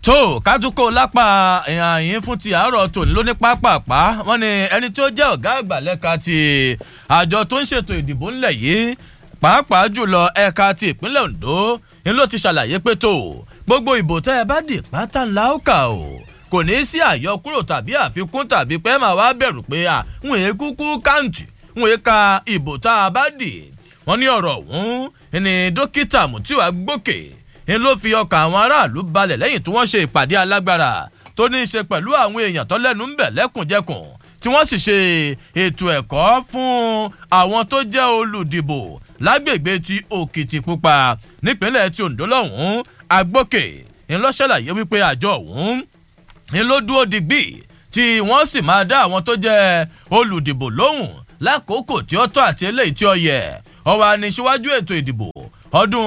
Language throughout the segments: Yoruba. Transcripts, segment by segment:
tó kájúkó lápá ìhàyín fún ti àárọ̀ tòní ló ní pápápá wọn ni ẹni tí ó jẹ́ ọ̀gá àgbà lẹ́ka ti àjọ tó ń ṣètò ìdìbò ńlẹ̀ yìí pàápàá jùlọ ẹ̀ka ti ìpínlẹ̀ ondo ni ló ti ṣàlàyé pé tó gbogbo ìbò tẹ́ ẹ bá dì pátá ńlá ó kà ó kò ní sí àyọkúrò tàbí àfikún tàbí pé màá wá bẹ̀rù pé à ń wèé kúkú káǹtì ń wèé ka ìbò tá a bá dì wọ́n ní ọ̀rọ̀ ọ̀hún ni dókítà mutiu agbókè ń ló fi ọkàn àwọn aráàlú balẹ̀ lẹ́yìn tí wọ́n ṣe ìpàdé alágbára tó ní í ṣe pẹ̀lú àwọn èèyàn tó lẹ́nu ń bẹ̀ lẹ́kùnjẹkùn tí wọ́n sì ṣe ètò ẹ̀kọ́ fún àwọn tó jẹ́ olùdìbò lágbègbè ti òkìtìpupa nípínlẹ̀ ti ondo lọ́hùn-ún agbókè ń lọ ṣàlàyé wípé àjọ ọ̀hún ń ló dúró digbí tí wọ́n sì máa dá àwọn tó jẹ́ olùdìbò lóhùn lákòókò tí ó tọ́ àti eléyìí tí ó yẹ ọwọ́ aníṣíwájú ètò ìdìbò ọdún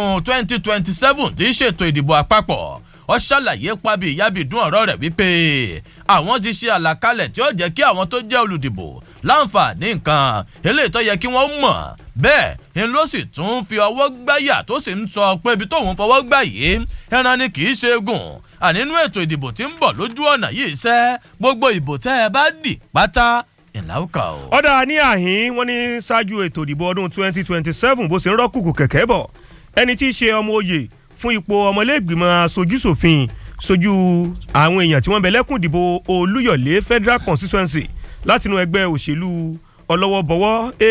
2027 tí í ṣètò ìdìbò àpapọ̀ ó ṣàlàyé pàbí ìyábìdún ọ̀rọ̀ rẹ̀ wípé àwọn ti ṣe àlàkalẹ̀ tí ó jẹ́ kí àwọn tó jẹ́ olùdìbò láǹfààní nǹkan eléyìí tó yẹ kí wọ́n mọ̀ bẹ́ẹ̀ ń ló sì tún fi ọwọ́ gbáyà tó sì ń sọ pé ibi tóun fọwọ́ gbà yìí ẹran ni kì í ṣe gùn ànínú ètò ìdìbò tí ń bọ̀ lójú ọ̀nà yìí ṣẹ́ gbogbo ìbò tẹ́ ẹ bá dì pátá ìlàwùkà o. ọ̀dà ní àhín wọ́n ní ṣáájú ètò ìdìbò ọdún 2027 bó ṣe ń rọ́kùkù kẹ̀kẹ́ bọ̀ ẹni tí í ṣe ọmọ oyè fún ipò ọmọlẹ́gbìmọ̀ aṣojúṣòfin sojú àwọn èèyàn tí wọ́n bẹ lẹ́kùn ìdìbò olúyọ̀lé federal constituency látinú ẹgbẹ́ òṣèlú ọlọ́wọ́bọwọ́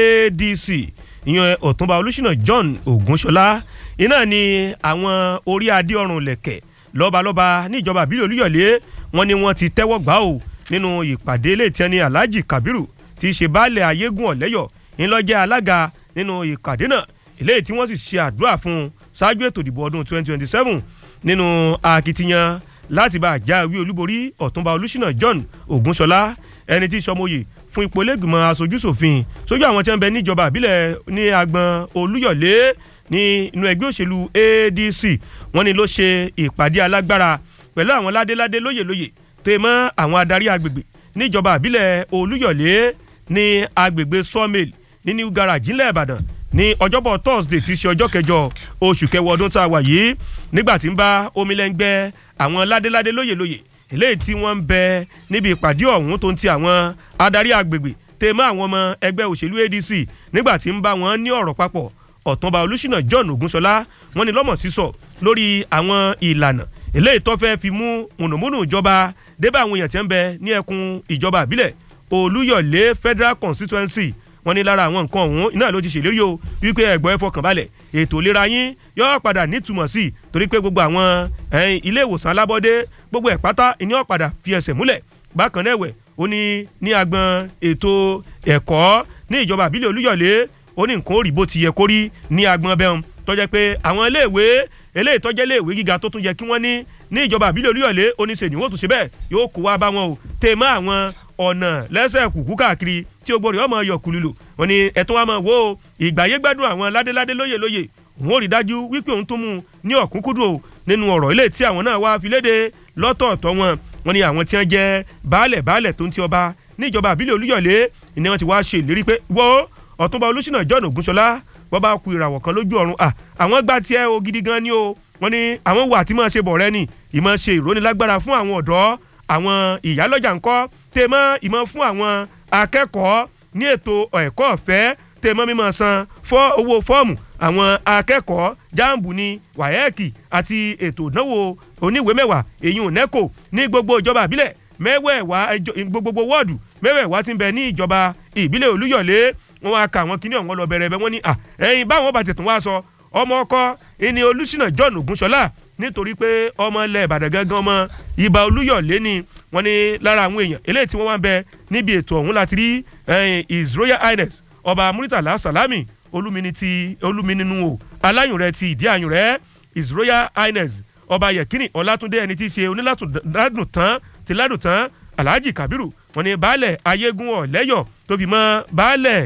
adc ìyẹn ọ̀túnba olùṣínà john ogunṣọlá iná ni àwọn orí adé ọrùn lẹ̀kẹ̀ lọ́balọ́ba ní ìjọba àbílẹ̀ olúyọ̀lé wọn ni wọ́n ti tẹ́wọ́ gbà ó nínú ìpàdé ilé ìtẹ́ni alhaji kabiru ti ṣe baálẹ̀ ayégún ọ̀lẹ́yọ̀ ńlọ́jẹ́ alága nínú ìpàdé náà ilé tí wọ́n sì ṣe àdúrà fún un ṣáájú ètò ìdìbò ọdún 2027 nínú akitiyan láti bá àjáwé olúborí ọ̀túnba olùṣínà john ogunṣọlá ẹni tí sọmọye fún ipò lẹ́gbìmọ̀ aṣojúṣòfin sójú àwọn tí wọ́n bẹ níjọba àbílẹ̀ ní agbọn olúyọ̀lé ní inú ẹgbẹ́ òṣèlú adc wọ́n ní ló ṣe ìpàdé alágbára pẹ̀lú àwọn ládéládé lóyèlóyè tó yẹ mọ́ àwọn adarí agbègbè níjọba àbílẹ̀ olúyọ̀lé ní agbègbè sawmill ní new garage ńlẹ̀ ìbàdàn ní ọjọ́bọ̀ thursday ti ṣe ọjọ́ kẹjọ oṣù kẹwọ́ ọdún tá a wà yìí nígbà tí ń bá omilẹ́ngbẹ́ àwọn ládéládé lóyèlóyè eléyìí tí wọ́n ń bẹ níbi ìpàdé ọ̀hún tó ń ti àwọn adarí agbègbè tẹ mọ́ àwọn ọmọ ẹgbẹ́ òṣèlú adc nígbà tí ń bá wọn ní ọ̀rọ̀ papọ̀ ọ̀túnba olùṣínà john ogunṣọlá wọn ni lọ́mọ̀ sísọ lórí àwọn ìlànà eléyìí tó fẹ́ fi mú mùnùmùnù ìjọba débà àwọn èèyàn tí ń bẹ ní ẹkùn ìjọba àbílẹ̀ olúyọ̀lé federal constituency wọn ní lára àwọn nǹkan ọ̀hún iná ló ti ṣèlérí o wípé ẹ̀gbọ́n ẹ fọkàn balẹ̀ ètò ìlera yín yóò padà nítumọ̀ sí i torí pé gbogbo àwọn ilé ìwòsàn alábọ́dé gbogbo ẹ̀ pátá ìní ọ̀padà fi ẹsẹ̀ múlẹ̀ bákan náà ẹ̀wẹ̀ ó ní ní agbọn ètò ẹ̀kọ́ ní ìjọba àbílẹ̀ olúyọ̀lé ó ní nǹkan ó rí bó ti yẹ kó rí ní agbọn bẹ́ẹ̀ tó jẹ́ pé àwọn iléèwé eléyìí tó jẹ́ iléèwé gíga tó tún yẹ kí wọ́n ní ní ìjọba àbílẹ̀ olúyọ̀lé oníṣẹ́ ni wọ́n tún ṣe bẹ́ẹ̀ yóò kó wá bá wọn o tèmọ́ àwọn ọ̀nà lẹ́sẹ̀ kùkú káàkiri tí o gbọ́dọ̀ ọmọ yọ kùlùlù wọn ni ẹ̀tún wa máa wo ìgbàyé gbádùn àwọn ládéládé lóyè lóyè òun ò rí dájú wípé òun tó mú un ní ọ̀kúnkúndùn o nínú ọ̀rọ̀ ilé tí àwọn náà wá fi léde lọ́tọ̀ọ̀tọ̀ wọn wọn ni àwọn tí wọ́n jẹ́ baálẹ̀ baálẹ̀ tó ń ti ọba ní ìjọba àbílẹ̀ olúyọ̀lé ni wọ́n ti wá ṣe ìlérí pé wo ọ̀túnba olùsínà john ògúnṣọlá wọ́n bá ku ìràwọ̀ kan lójú ọ̀run à àwọn gbá tiẹ̀ o gidi gan ni o wọ́n ní àwọn wà tí máa ṣe bọ̀ rẹ ni ìmọ̀ ṣe ìrónilágbára fún àwọn ọ̀dọ́ àwọn ìyálọ́jà ńkọ́ tẹ́ mọ́ ìmọ̀ fún àwọn akẹ́kọ̀ọ́ ní ètò ẹ̀kọ́ ọ̀fẹ́ tẹ́ mọ́ mímọ́ san fọ́ owó fọ́ọ̀mù àwọn akẹ́kọ̀ọ́ jambu ní wáyẹ́ẹ̀kì àti ètò ìdánwò oníwèé mẹ́wàá èyí ò nẹ́kò ní gbogbo ìjọba àbílẹ̀ mẹ́wẹ̀ẹ̀wá gbogbo wọ́ọ̀dù mẹ́wẹ̀ẹ̀wá ti ń bẹ ní ìjọba ìbílẹ̀ olúyọ̀lé wọn wá ka àwọn kíní ọ̀hún lọ bẹ̀rẹ̀ bẹ́ wọ́n ní ẹ̀yin báwọn bá tẹ̀tún wá sọ ọmọ ọkọ ẹni olùsínà john ogunṣọlá nítorí pé ọmọ ilẹ̀ ìbàdàn gangan ọmọ ibà olúyọ̀lé ni wọ́n ní lára àwọn èèyàn eléyìí tí wọ́n wá ń bẹ níbi ètò ọ̀hún láti rí his royal highness ọba muritala salami olúmini ti olúmininu o aláyùn rẹ ti ìdí àyùn rẹ his royal highness ọba yẹkínì ọlátúndé ẹni tí í ṣe onílàdùn tán ti ládùn tán alhaji kabiru wọ́n ní baálẹ̀ ayégún ọ̀lẹ́yọ̀ tó fi mọ́ baálẹ̀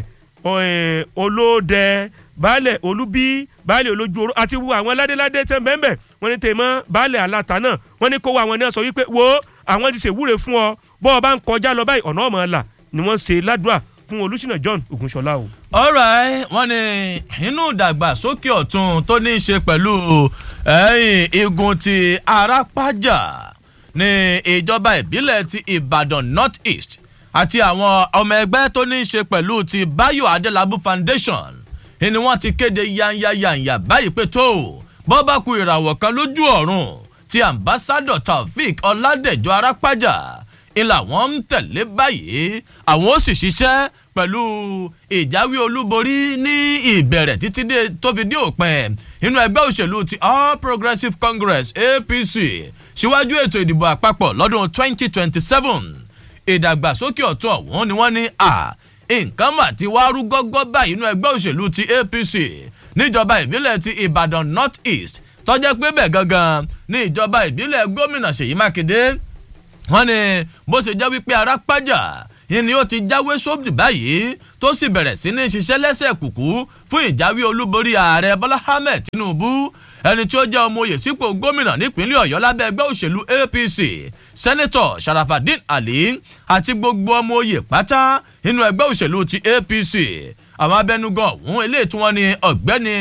olódẹ baálẹ̀ olúbí baálẹ̀ olójú oró àti wo àwọn ládéládé tẹ́ bẹ́ẹ̀ wọ́n ní tèmọ́ baálẹ̀ aláta náà wọ́n ní kó wa àwọn náà sọ wípé wo àwọn ti ṣèwúre fún ọ bọ́ ọ bá ń kọjá lọ báyìí ọ̀nà ọmọ ọ̀la ni wọ́n ṣe ládùúrà fún olùsínà john ogunṣọlá o. ọ̀rẹ́ wọn ní inú ìdàgbàsókè ọ̀tún tó ní í ṣe pẹ̀lú igun ti arápájà ní ìjọba ìbílẹ̀ ti ìbàdàn north east àti àwọn ọmọ ẹgbẹ́ tó ní í ṣe pẹ̀lú ti bayo adelabu foundation ni wọ́n ti kéde yanyayanya báyìí pé tó bọ́ bá ku ìràwọ̀ kan lójú ọ̀run ti ambassador taofik ọládẹjọ arápájà ìlà wọn ń tẹ̀lé báyìí àwọn ó sì ṣiṣẹ́ pẹ̀lú ìjáwé olúborí ní ìbẹ̀rẹ̀ títí tó fi dé òpin inú ẹgbẹ́ òṣèlú ti all progressives congress apc síwájú ètò ìdìbò àpapọ̀ lọ́dún 2027 ìdàgbàsókè ọ̀tún ọ̀hún ni wọ́n ní à nǹkan mà ti wá rú gọ́gọ́ báyìí inú ẹgbẹ́ òṣèlú ti apc níjọba ìbílẹ̀ ti ìbàdàn north east tọ́jẹ́ pé bẹ́ẹ̀ gangan ní ìjọba ìbílẹ̀ gómìnà ṣèyí mákindé wọ́n ní bó ṣe jẹ́ wípé arápájà yìí ni ó ti jáwé sóbì báyìí tó sì bẹ̀rẹ̀ sí ní ṣiṣẹ́ lẹ́sẹ̀ kùkú fún ìjáwé olúborí ààrẹ bọ́lá ahmed tinubu ẹni tí ó jẹ́ ọmọ oyè sípò gómìnà nípínlẹ̀ ọ̀yọ́ lábẹ́ ẹgbẹ́ òṣèlú apc sẹ́nẹ́tọ̀ sharafadin ali àti gbogbo ọmọ oyè pátá nínú ẹgbẹ́ òṣèlú ti apc àwọn abẹnugan ọ̀hún eléyìí tí wọ́n ní ọ̀gbẹ́ni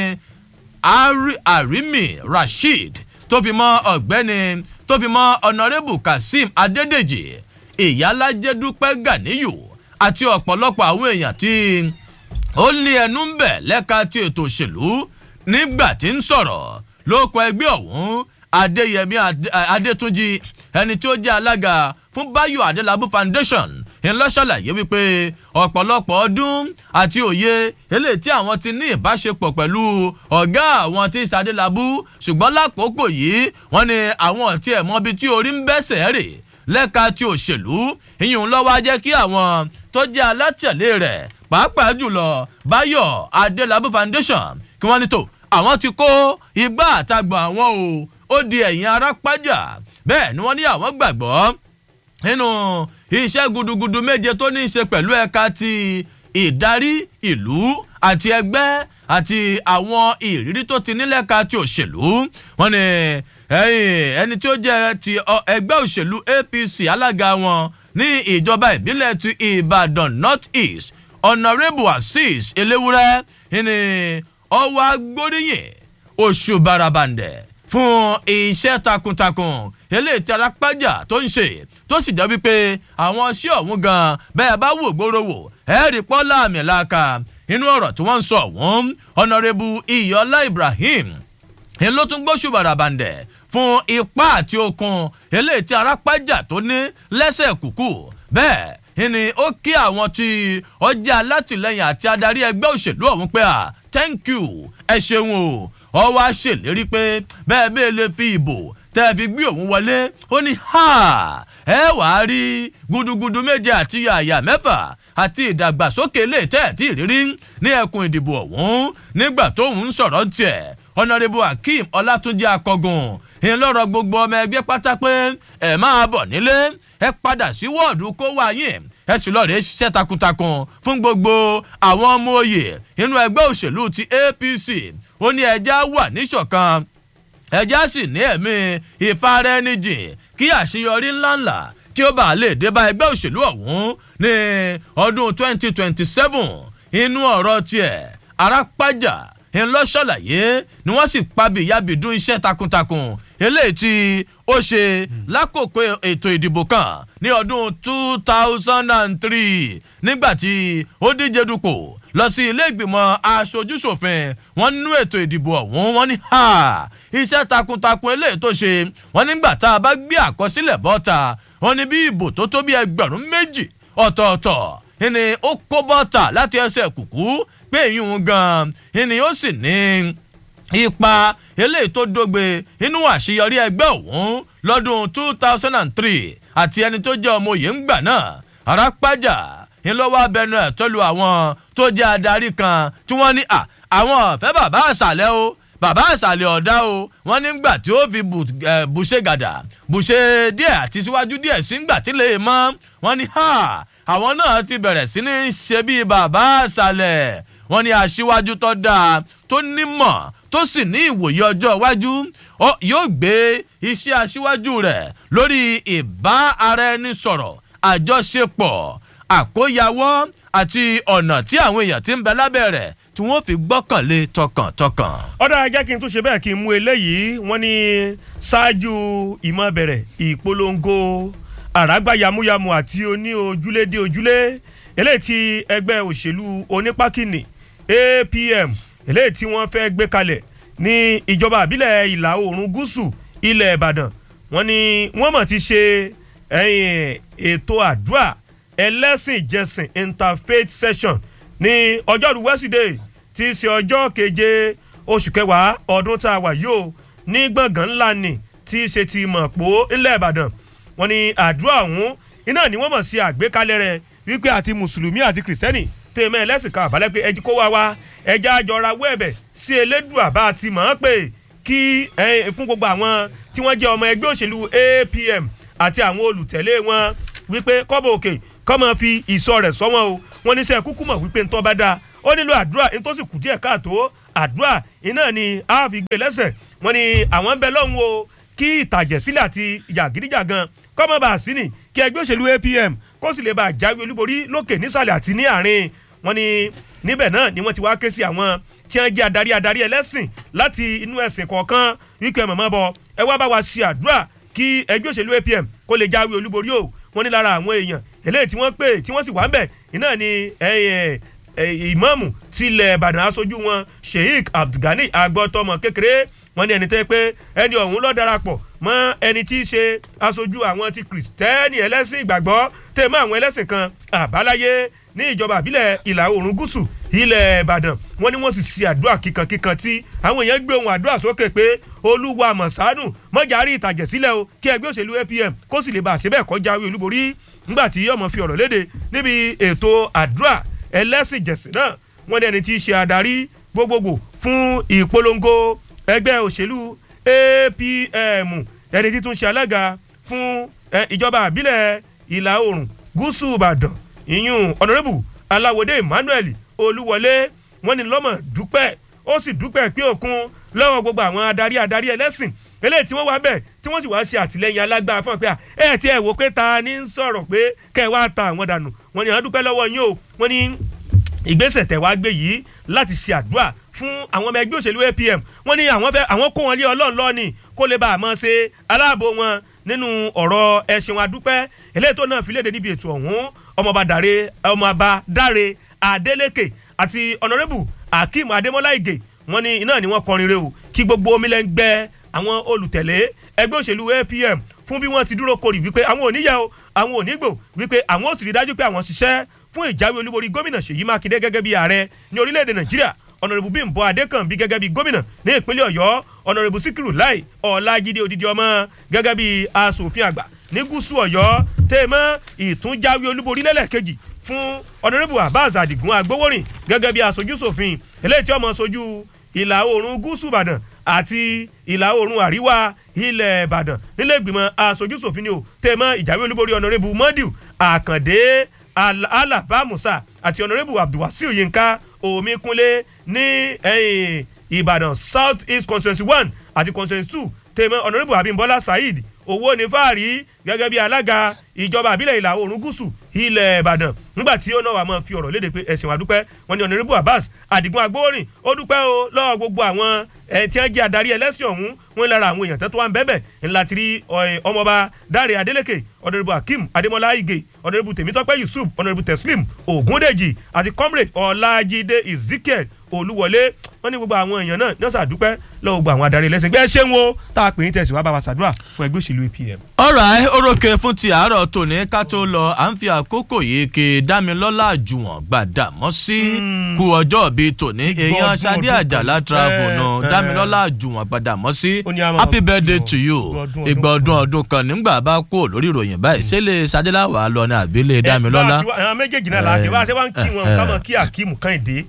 arimi rasheed tó fi mọ́ ọ̀gbẹ́ni tó fi mọ́ ọ̀nàrẹ́bù kazeem adédèjì ìyálàjẹ́dúpẹ́ ganiyu àti ọ̀pọ̀lọpọ̀ àwọn èèyàn tí ó ní ẹnu ń bẹ̀ lẹ́ka ti ètò òṣèlú nígbà tí ń sọ̀rọ̀ lóko ẹgbẹ́ ọ̀hún adéyẹmí adétúnjì ẹni tí ó jẹ́ alága fún bayo adelabu foundation ńlọ́ṣàlàyé wípé ọ̀pọ̀lọpọ̀ ọdún àti òye eléyìí tí àwọn ti ní ìbáṣepọ̀ pẹ̀lú ọ̀gá àwọn tí sadélábù ṣùgbọ́n lákòókò yìí wọ́n ní àwọn ọ̀tí ẹ̀ mọ́bi tí orí ń bẹ́sẹ̀ rè lẹ́ka ti òṣèlú ìyún lọ́wọ́ á jẹ́ kí àwọn tó jẹ́ alátẹ̀lé rẹ̀ pàápàá jùlọ bayo adélábù foundation kí wọ́n ní tó àwọn ti kó igbá àtagbọ̀n àwọn o ó di ẹ̀yìn arápájà bẹ́ẹ̀ ni wọ́n ní àwọn gbàgbọ́ nínú iṣẹ́ gudugudu méje tó ní í ṣe pẹ̀lú ẹ̀ka ti ìdarí ìlú àti ẹgbẹ́ àti àwọn ìrírí tó ti nílẹ̀ka ti òṣèlú wọn ni ẹni tí ó jẹ́ ti ẹgbẹ́ òṣèlú apc alága wọn ní ìjọba ìbílẹ̀ ti ìbàdàn north east honourable azeez eléwúrẹ́ ni ọwọ́ agbóríyìn oṣù barabandẹ̀ fún iṣẹ́ takuntakun eléyìí tí arápájà tó ń ṣe tó sì jẹ́ wípé àwọn ṣé ọ̀hún gan bẹ́ẹ̀ bá wò gbóró wò ẹ̀ẹ́rì pọ́lá àmì làákà inú ọ̀rọ̀ tí wọ́n ń sọ ọ̀hún ọ̀nàrẹ́bù iyọ̀lá ibrahim ń ló tún gbóṣù bàràbàǹdẹ̀ fún ipá àti okun eléyìí tí arápájà tó ní lẹ́sẹ̀ kúkú bẹ́ẹ̀ ni ó kí àwọn tí ọjà alátìlẹyìn àti adarí ẹgbẹ́ òṣèlú ọ̀hún pé à thank you ẹ ṣeun o ọ wá ṣèlérí pé bẹ́ẹ̀ bẹ́ẹ̀ lè fi ìbò tẹ́ ẹ fi gbé òun wọlé ó ní ha ẹ wàá rí gudugudu méje àti yàyà mẹ́fà àti ìdàgbàsókè lè tẹ́ ẹ̀ tí ìrírí ní ẹkùn ìdìbò ọ̀hún nígbà tóun ń sọ̀rọ̀ tiẹ̀ ọ̀nàrẹ́bù akeem ọlátúnjì akọgùn ìlọrọ gbogbo ọmọ ẹgbẹ́ pátá pé ẹ máa bọ̀ nílé ẹ padà sí wọ́ọ̀dù kó wá yín ẹ sì lọ́ọ́ rẹ̀ ṣiṣẹ́ takuntakun fún gbogbo àwọn ọmọ òye inú ẹgbẹ́ òṣèlú ti apc ó ní ẹja wà níṣọ̀kan ẹja sì ní ẹ̀mí ìfaraẹnijìn kí àṣeyọrí ńláńlá kí ó bàa lè dé bá ẹgbẹ́ òṣèlú ọ̀hún ní ọdún 2027 inú ọ̀rọ̀ tiẹ̀ arápájà ńlọ́ṣọ̀láyé ni wọ́n sì pabi ìyábìdún iṣẹ́ takuntakun eléyìí tí ó ṣe lákòókò ètò ìdìbò kan ní ọdún 2003 nígbà tí ó díje dupò lọ sí ilé ìgbìmọ̀ aṣojúṣòfin wọn nínú ètò ìdìbò ọ̀hún wọn ní ha iṣẹ́ takuntakun eléyìí tó ṣe wọn nígbà tá a bá gbé àkọsílẹ̀ bọ́ta wọn ní bí ìbò tó tó bí ẹgbẹ̀rún méjì ọ̀tọ̀ọ̀tọ̀ ni ó kó bọ́ta láti ẹsẹ̀ kùkú pé ìyún gan ni ó sì ní ipa eléyìí tó dógbe inú àṣeyọrí ẹgbẹ́ òun lọ́dún two thousand and three àti ẹni tó jẹ́ ọmọ òye ń gbà náà arápájà ńlọ́wọ́ abẹnú ẹ̀ tọ́lu àwọn tó jẹ́ adarí kan tí wọ́n ní àwọn ọ̀fẹ́ bàbá àṣàlẹ̀ o bàbá àṣàlẹ̀ ọ̀dá o wọ́n nígbà tí ó fi bùṣe gàdà bùṣe díẹ̀ àti síwájú díẹ̀ sí ńgbà tí lè mọ́ wọ́n ní àwọn náà ti bẹ̀rẹ̀ sí ní ṣe bíi bàbá àṣàlẹ̀ wọ́n ní aṣíwájú tó dáa tó nímọ̀ tó sì ní ìwòye ọjọ́ iwájú yóò gbé iṣẹ́ aṣíwájú rẹ̀ lórí ìbá ara ẹni sọ̀rọ̀ àjọṣepọ̀ àkóyawọ́ àti ọ̀nà tí àwọn èèyàn ti ń bẹ lábẹ́ rẹ̀ tí wọ́n fi gbọ́kànlé tọkàntọkàn. ọ̀dà ajá kí n tún ṣe bẹ́ẹ̀ kí n mú eléyìí wọ́n ní ṣáájú ìmọ̀ bẹ̀rẹ̀ ìpolongo àràgbá yamuyamu àti oní ojúlé dé ojúlé eléyìí tí ẹgbẹ́ òṣèlú onípákínì APM eléyìí tí wọ́n fẹ́ gbé kalẹ̀ ní ìjọba àbílẹ̀ ìlà oòrùn gúúsù ilẹ̀ Ìbàdàn wọ́n ní wọ́n mọ̀ ti ṣe ètò àdúrà ẹlẹ́sìn jẹsìn interfaith session ní ọjọ́rú wẹ́sídẹ̀ẹ́ tí í ṣe ọjọ́ keje oṣù kẹwàá ọdún tá a wà yìí o ní gbọ̀ngàn ńlá ni tí í ṣe ti mọ̀pó ńlẹ̀ ìbàdàn wọ́n ní àdúrà ọ̀hún iná ni wọ́n mọ̀ sí àgbékalẹ̀ rẹ̀ wípé àti mùsùlùmí àti kìrìsìtẹ́nì tèmẹ́ ẹlẹ́sìn kan àbálẹ́ pé ẹjí kó wá wá ẹja àjọra wẹ́ẹ̀bẹ̀ sí elédùà bá a ti mọ̀ ọ́n pé kí fún gbogbo àwọn tí wọ́n jẹ́ ọmọ ẹgbẹ́ òṣèlú APM àti àwọn olùtẹ̀lé wọn wípé kọ́bọ̀ òkè kọ́mọ fi ìsọ rẹ̀ sọ wọn o wọ́n ní sẹ́ kúkú mọ̀ wípé ntọ́ bá dáa ó nílò àdúrà nítòsí kù díẹ̀ káàtó àdúrà iná ni a fi gbé lẹ́sẹ̀ wọ́n ní àwọn ń bẹ lọ́hùn o kí ìtàjẹ̀sílẹ̀ àti jàgídíjàgan kọ́mọ bá a sí ni kí ẹgbẹ́ òṣèlú APM kó sì lè bá a jáwé olúborí lókè nísàlẹ̀ àti ní àárín wọ́n ní níbẹ̀ náà ni wọ́n ti wá ké sí àwọn tí wọ́n jẹ́ adarí adarí ẹlẹ́sìn láti inú ẹ̀sìn kọ̀ọ̀kan wípé mọ̀mọ́ bọ ẹ wá bá wa ṣe àdúrà kí ẹgbẹ́ òṣèlú APM kó lè jáwé olúborí o wọ́n ní lára àwọn èèyàn eléyìí tí wọ́n pè tí wọ́n sì wà ń bẹ̀ iná ni ìmáàmù tilẹ̀ ìbàdàn aṣojú wọn sheik abdulgani agbọ́tọmọ kékeré wọ́n ní ẹni tẹ́ pé ẹni ọ̀hún ló darapọ̀ mọ́ ẹni tí í ṣe aṣojú àwọn ti kìrìsìtẹ́nì ẹlẹ́sìn ìgbàgbọ́ tẹ̀ mọ́ àwọn ẹlẹ́sìn kan àbáláyé ní ìjọba àbílẹ̀ ìlà oòrùn gúúsù ilẹ̀ ìbàdàn wọ́n ní wọ́n sì ṣe àdúrà kíkankíkan tí àwọn èèyàn gbé ohun àdúrà sókè pé olúwa mọ̀sánù mọ́jàrí ìtàjẹ̀ sílẹ̀ o kí ẹgbẹ́ òṣèlú APM kó sì lè bá àṣẹ bẹ́ẹ̀ kọjá olúborí ńgbà tí ọmọ fi ọ̀rọ̀ léde níbi ètò àdúrà ẹlẹ́sìn jẹ̀sìn náà wọ́n ní ẹni tí í ṣe adarí gbogbogbò fún ìpolongo ẹgbẹ́ òṣèlú APM ẹni tí tún ṣe alága fún ìjọba àbílẹ̀ ìlà oòrùn gúúsù ìbàdàn ìyún ọ̀nàrẹ́bù aláwọ̀dé emmanuel olúwọlé wọ́n ní lọ́mọ dúpẹ́ ó sì dúpẹ́ pé òkun lọ́wọ́ gbogbo àwọn adarí adarí ẹlẹ́sìn eléyìí tí wọ́n wá bẹ̀ tí wọ́n sì wá ṣe àtìlẹ́yìn alágbára fún ọ pé ẹ ti ẹ̀ wò pé ta ni ń sọ̀rọ̀ pé kẹ́ ẹ wá ta àwọn dànù wọ́n ní àwọn dúpẹ́ lọ́wọ́ yín o wọ́n ní ìgbésẹ̀ tẹ̀ wá gbé yìí láti ṣe àdúrà fún àwọn ọmọ ẹgbẹ́ òṣèlú APM wọ́n ní àwọn fẹ́ àwọn kó wọn lé ọlọ́run lọ́ọ̀nì kó lè bá a mọ̀ ṣe aláàbò wọn nínú ọ̀rọ̀ ẹ̀sìn wọn adúpẹ́ eléyìí tó náà fi léde níbi ètò ọ̀hún ọmọọba dàre ọmọọba dáre Adeleke àti ọ̀nàrẹ́bù Akeem Adémọ́lá Ìgè wọ́n ní iná ni wọ́n kọrin re o kí gbogbo omi lẹ́ ń gbẹ́ àwọn olùtẹ̀lé ẹgbẹ́ òṣèlú APM fún bí wọ́n ti dúró korì wípé àwọn ò níyà o àwọn ò nígbò wípé àwọn ò sì rí dájú pé àwọn ṣiṣẹ́ fún ìjáwé olúborí gómìnà Ṣèyí Mákindé gẹ́gẹ́ bí ààrẹ ní orílẹ̀-èdè Nàìjíríà ọ̀nàrẹ́bù Bímbọ́ Adékànbí gẹ́gẹ́ bí gómìnà ní ìpínlẹ̀ Ọ̀yọ́ ọ̀nàrẹ́bù Síkírù Láì Ọlájídé Odidi ọmọ gẹ́gẹ́ bí asòfin àgbà ní gúúsù Ọ̀yọ́ tèmọ́ ìtúnjáwé olúborí lẹ́lẹ́kejì fún ọ̀nàrẹ́bù Abbas Adigun Agbowórin gẹ́gẹ́ bí aṣojú ṣòfin eléyìí tí ọmọ ṣojú ìlà oòrùn gúúsù Ìbàdàn àti ìlà oòrùn àríwá ilẹ̀ Ìbàdàn nílé ìgbìmọ̀ aṣojú ṣòfin ni o tèmọ́ ìjáwé olúborí ọ̀nàrẹ́bù Mọ́díù Àkàndé Alaba Musa àti ọ̀nàrẹ́bù Abdulwasiu Yinka Omikunle ní Ìbàdàn South East constituency one àti constituency two tèmọ́ ọ̀nàrẹ́bù Abimbola Saheed owó ní fáàrí gẹ́gẹ́ bí alága ìjọba àbílẹ̀ ìlà oòrùn gúúsù ilẹ̀ ìbàdàn nígbà tí ó náà wà máa fi ọ̀rọ̀ léde pé ẹ̀sìn wa dúpẹ́ wọn ni ọ̀nàrẹ́bù abbas àdìgún agbórin ó dúpẹ́ o lọ́wọ́ gbogbo àwọn ẹ̀ tí wọ́n jẹ́ adarí ẹlẹ́sìn ọ̀hún wọn lára àwọn èèyàn tó wà ń bẹ́bẹ̀ ńlá ti rí ọmọọba dáre adélèké ọ̀nàrẹ́bù akeem adémọlá igè ọ̀nàrẹ́bù tèmítọ́pẹ́ yusuf ọ̀nàrẹ́bù teslim ògúndèjì àti comrade ọlájídé ezekiel olúwọlé wọn ní gbogbo àwọn èèyàn náà ní ọ̀sà dúpẹ́ lọ́wọ́ gbogbo àwọn adarí ẹlẹ́sìn gbẹ́ ṣé ń wo tá a pè ní tẹ̀síwá bá wa ṣàdúrà fún ẹgbẹ́ òṣèlú APM. ọ̀rọ̀ orókè fún ti àárọ̀ tòní ká tó lọ à ń fi àkókò yìí ké dámilọ́lá àjùwọ̀n gbàdàmọ́ sí kú ọjọ́ bíi tòní èèyàn Ṣadé Àjàlá travel nù dámilọ́lá àjùwọ̀n gbàdàmọ́ sí happy birthday to you ìgbà ọdún ọdún kan nígbà bá kú lórí ìròyìn báyìí ṣẹlẹ̀ Ṣadé láwàá lọ ní àbílẹ̀ dámilọ́lá. àwọn méjèèjì náà làákè wá ṣé wá ń kí wọn kámọ kí Akeem Kẹ́hìndé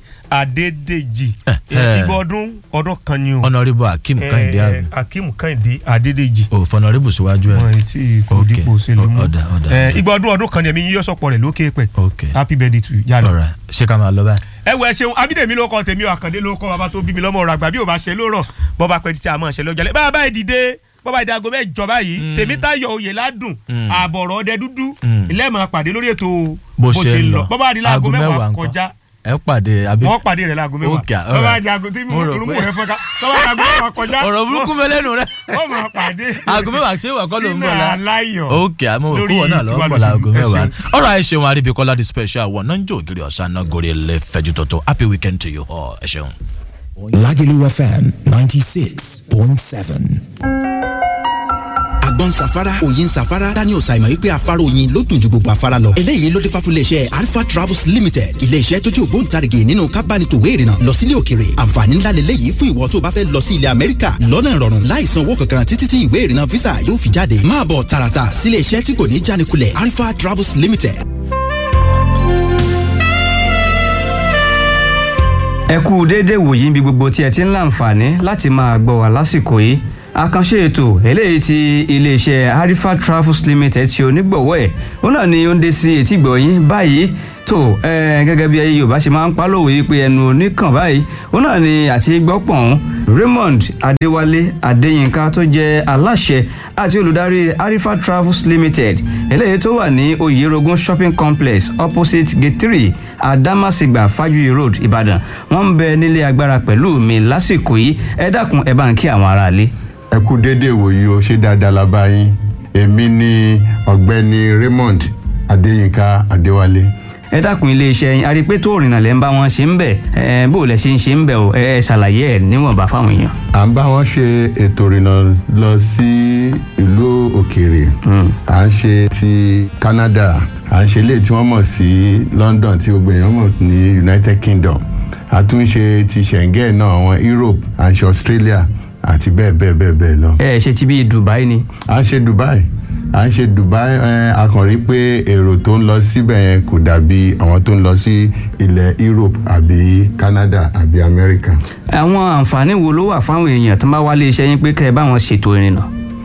Adédèjì ìgbà ọdún ọdún kan ni o. ọ̀nàrẹ́bù Akeem Kẹ́hìndé àbí. Akeem Kẹ́hìndé Adédèjì. o fọ̀nàrẹ́bù síwájú ẹ. wọn etí kò dípò òṣèlú mú. ọ̀dà ọ̀dà. ìgbà ọdún ọdún kan ni ẹ̀mí yíyọ́ sọ̀pọ̀ rẹ̀ lókè pẹ̀. ok happy birthday to you yálà. ọ̀rà ṣé ká máa lọ báyìí. ẹ wọ ẹ ṣeun abídèmí ló kọ tèmi àkàndé ló kọ bàbá tó bí mi lọ́mọ ọ̀rọ̀ àgbà bí ò bá ṣe lórọ̀ bọ́ba pẹ́ títí àmọ́ ṣe lọ́jọ́ lẹ́ bàbá ẹ̀ dìde bọ́ba ìdí aago mẹ́jọ báyìí tèmítayọ̀ oyè ládùn àbọ̀rọ̀ ọdẹ dúdú ilé ẹ̀ máa pàdé lórí ètò bó ṣe lọ bọ́ba ìdí aago mẹ́wàá kọjá ẹ pàdé àbí. wọ́n pàdé rẹ̀ láago mẹ́wàá Okay, all tọ́ba right. jago tí Mo rò rúmù pé- rẹ̀ fọ́nká tọ́ba jago mẹ́wàá kọjá ọ̀rọ̀ burúkú mẹ́lẹ́nu rẹ. wọ́n máa pàdé aago mẹ́wàá ṣé wà kọ́ ló ń bọ̀ la. sínú aláyọ̀ ok àmọ́ òkú wọn náà lọ́wọ́ bọ̀ láago mẹ́wàá. ọ̀rọ̀ ẹ ṣeun aríbikọ́lá the special one náà ń jó ògiri ọ̀sán náà gorí ilé fẹ́jú tótó happy weekend to you all ẹ ṣeun. Lagelu FM 96.7. àgbọn safara òyin safara daniel simon wípé afárá oyin ló dùn ju gbogbo afárá lọ. eléyìí ló dé fà fún iléeṣẹ́ alpha travels limited iléeṣẹ́ tó jẹ́ ògbóǹtarìgì nínú kábánitòwé ìrìnnà lọ sílé òkèrè àǹfààní ńlá lélẹ́yìí fún ìwọ tó bá fẹ́ lọ sí ilẹ̀ amẹ́ríkà lọ́nà ìrọ̀rùn láì san owó kankan títí tí ìwé ìrìnnà visa yóò fi jáde máa bọ̀ tààràtà sílé iṣẹ́ tí kò ní jánikulẹ̀ alpha travels limited ẹ kú déédéé wòyí níbi gbogbo tí ẹ ti ń láǹfààní láti máa gbọ́ wá lásìkò yìí àkànṣe ètò eléyìí tí iléeṣẹ́ harifa travels limited ṣe onígbọ̀wọ́ ẹ̀ ó náà ni ó ń dé sí etí gbọ̀yìn báyìí tó ẹ gẹ́gẹ́ bí ayé yorùbá ṣe máa ń pálòwé yìí pé ẹnu oníkàn báyìí ó náà ni àti gbọ́pọ̀n raymond adéwálé adéyínká tó jẹ́ aláṣẹ àti olùdarí harifa travels limited eléyìí tó wà ní oyerogun shopping complex opposite gate three adamasingba fajuyi road ìbàdàn wọ́n ń bẹ nílé agbára pẹ̀lú mi lásìkò yìí ẹ dákun ẹ bá ń kí àwọn aráalé. ẹ kú déédéé wòyí o ṣé dáadáa la bá yín èmi ni ọ̀gbẹ́ni raymond adéyínká adéwálé ẹ dákun iléeṣẹ́ yín a rí i pé tó òrìnà lẹ́ ń bá wọn ṣe ń bẹ̀ ẹ bó lẹ ṣe ń ṣe ń bẹ̀ o ẹ ẹ ṣàlàyé ẹ níwọ̀nba fáwọn èèyàn. à ń bá wọn ṣe ètò ìrìnà lọ sí ìlú òkèèrè à ń ṣe ti canada à ń ṣe léyìí tí wọ́n mọ̀ sí london tí gbogbo èèyàn mọ̀ ní united kingdom a tún ṣe ti schengen náà àwọn europe à ń ṣe australia àti bẹ́ẹ̀ bẹ́ẹ̀ bẹ́ẹ̀ bẹ́ẹ̀ lọ. ẹ ṣe ti bí dubai ni. à ń ṣe dubai à ń ṣe dubai ẹ a kàn rí pé èrò tó ń lọ síbẹ̀ yẹn kò dàbí àwọn tó ń lọ sí ilẹ̀ europe àbí canada àbí america. àwọn àǹfààní wo ló wà fáwọn èèyàn tó bá wá iléeṣẹ́ yín pé kẹ́ ẹ bá wọn ṣètò ìrìnà.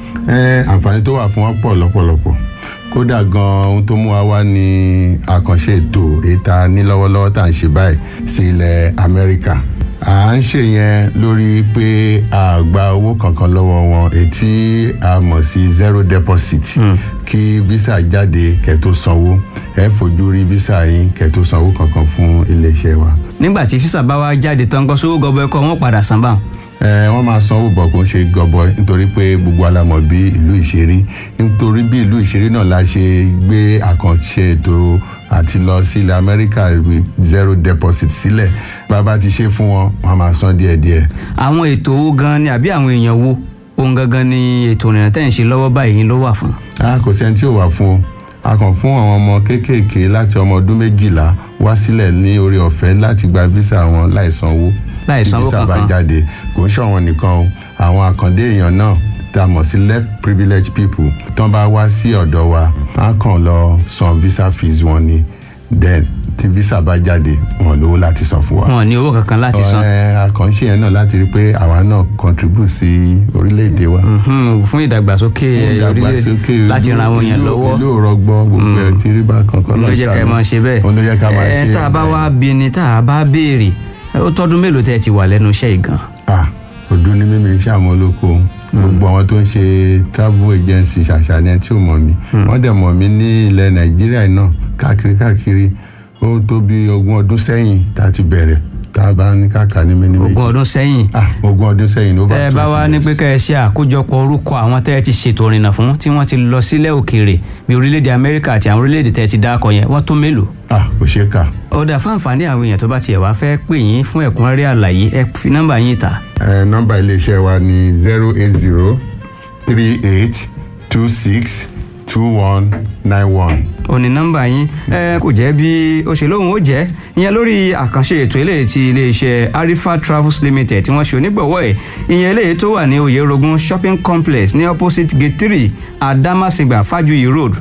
ẹ àǹfààní tó wà fún wọn pọ̀ lọ́pọ̀lọpọ̀ kódà gan ohun tó mú wa wá ní àkànṣe ètò ìta ní lọ́wọ́lọ́wọ́ tá à ń ṣe báyìí sí ilẹ̀ amẹ́ríkà à ń ṣe yẹn lórí pé a gba owó kankan lọ́wọ́ wọn ètí a mọ̀ sí zero deposit kí visa jáde kẹ́ tó sanwó ẹ fojú rí visa yín kẹ́ tó sanwó kankan fún iléeṣẹ́ wa. nígbà tí físà bá wá jáde tán kó sówó gọbọ ẹkọ wọn padà san báwọn. ẹ wọ́n máa sanwó bọ̀ kó ń ṣe gọbọ nítorí pé gbogbo alamọ̀ bí ìlú ìṣeré nítorí bí ìlú ìṣeré náà la ṣe gbé àkànṣe ètò àti lọ sí ilẹ̀ amẹ́ríkà with zero deposit sílẹ̀ bàbá ti ṣe fún wọn wọ́n máa san díẹ̀díẹ̀. àwọn ètò owó gan ni àbí àwọn èèyàn wo ohun gangan ni ètò ìrìnà tẹ̀ ń ṣe lọ́wọ́ báyìí ló wà fún. a kò sẹ́ni tí ò wà fún o a kàn fún àwọn ọmọ kéékèèké láti ọmọ ọdún méjìlá wá sílẹ̀ ní orí ọ̀fẹ́ láti gba visa wọn láì sanwó Láì sanwó tí visa bá kankan. jáde kò ń ṣọ̀wọ́n nìkan o àwọn àkàndé èèyàn náà tá a mọ̀ sí left privileged people tán bá wá sí ọ̀dọ̀ wa á kàn lọ san visa fees wọn ni then tí visa bá jáde wọn lówó láti san fún wa. wọn ò ní owó kankan láti san. ẹ àkànṣe yẹn náà láti rí i pé àwa náà contribute sí orílẹ̀-èdè wa Mhm, fún ìdàgbàsókè orílẹ̀-èdè láti ran àwọn èèyàn lọ́wọ́. ìlú òrọ̀gbọ́ gbogbo ẹ̀ tí rí bá kankan ló jẹ́ ká ẹ máa ṣe bẹ́ẹ̀. òun ló jẹ́ ká máa ṣe ẹ tá a bá wá bí ni tá a bá béèrè ó tọ́dún mélòó tẹ́ ẹ ti wà lẹ́nu iṣẹ́ yìí gan. ah ọdún ní mímí iṣẹ́ àwọn olóko gbogbo àwọn tó ń ṣe travel agency ṣàṣàlẹ̀ tí ò mọ̀ mí wọ́n dẹ̀ mọ̀ mí ní ilẹ̀ nàìjíríà náà káàkiri káàkiri ó tó bí ogún ọdún sẹ́yìn tá a ti bẹ̀rẹ̀ tá a bá ní káàkà ní mímí méjì ogún ọdún sẹ́yìn ah ogún ọdún sẹ́yìn over tẹ́ ẹ bá wá ní pé years. kẹ́ ẹ ṣe àkójọpọ̀ orúkọ àwọn tẹ́ ẹ ti ṣètò ìrìnà fún tí wọ́n ti lọ sílẹ̀ òkèèrè bí orílẹ̀-èdè amẹ́ríkà àti àwọn orílẹ̀-èdè tẹ́ ẹ ti dákọ̀ yẹn wọ́n tó mélòó. ah kò ṣeé kà ọ̀dà fún àǹfààní àwọn èèyàn tó bá tiẹ̀ wá fẹ́ pè yín fún ẹ̀kúnrẹ́rẹ́ àlàyé ẹ fi nọ́mbà yín ta. ẹ nọ́mbà iléeṣẹ́ wa ní zero eight zero three eight two six two one nine one. òní nọ́mbà yín ẹ kò jẹ́ bí ó ṣe lóhùn ó jẹ́ ìyẹn lórí àkànṣe ètò eléyìí ti iléeṣẹ́ arifa travels limited tí wọ́n ṣe onígbọ̀wọ́ ẹ̀ ìyẹn eléyìí tó wà ní oyerogun shopping complex ní opposite gate three adamasingba fajuyi road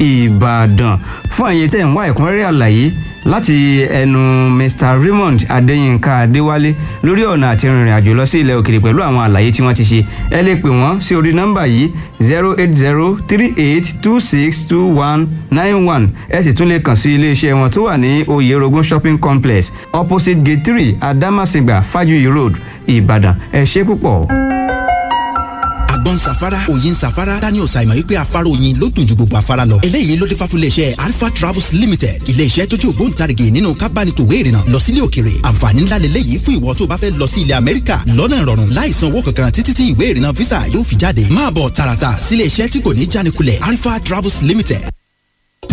ìbàdàn fún àyè tẹ̀ ń wá ẹ̀kúnrẹ́rẹ́ àlàyé láti ẹnu mr raymond adéyínká adéwálé lórí ọ̀nà àti rìnrìn àjò lọ sí ilẹ̀ òkèèrè pẹ̀lú àwọn àlàyé tí wọ́n ti ṣe ẹ lè pè wọ́n sí orí nọ́mbà yìí zero eight zero three eight two six two one nine one ẹ sì tún lè kàn sí iléeṣẹ́ wọn tó wà ní oyerogun shopping complex opposite gate three adamasingba fajuyi road ìbàdàn ẹ ṣé púpọ̀. àgbọn safara oyin safara daniel simon wípé afárá oyin ló dùn ju gbogbo afárá lọ eléyìí ló dé fà fún iléeṣẹ́ alpha travels limited iléeṣẹ́ tó jẹ́ ògbóǹtarìgì nínú kábánitòwé ìrìnà lọ sílé òkèrè àǹfààní ńlá lélẹ́yìí fún ìwọ tó bá fẹ́ lọ sí ilẹ̀ amẹ́ríkà lọ́nà ìrọ̀rùn láì san owó kankan títí tí ìwé ìrìnà visa yóò fi jáde máa bọ̀ tààràtà sílé iṣẹ́ tí kò ní jánikulẹ̀ alpha travels limited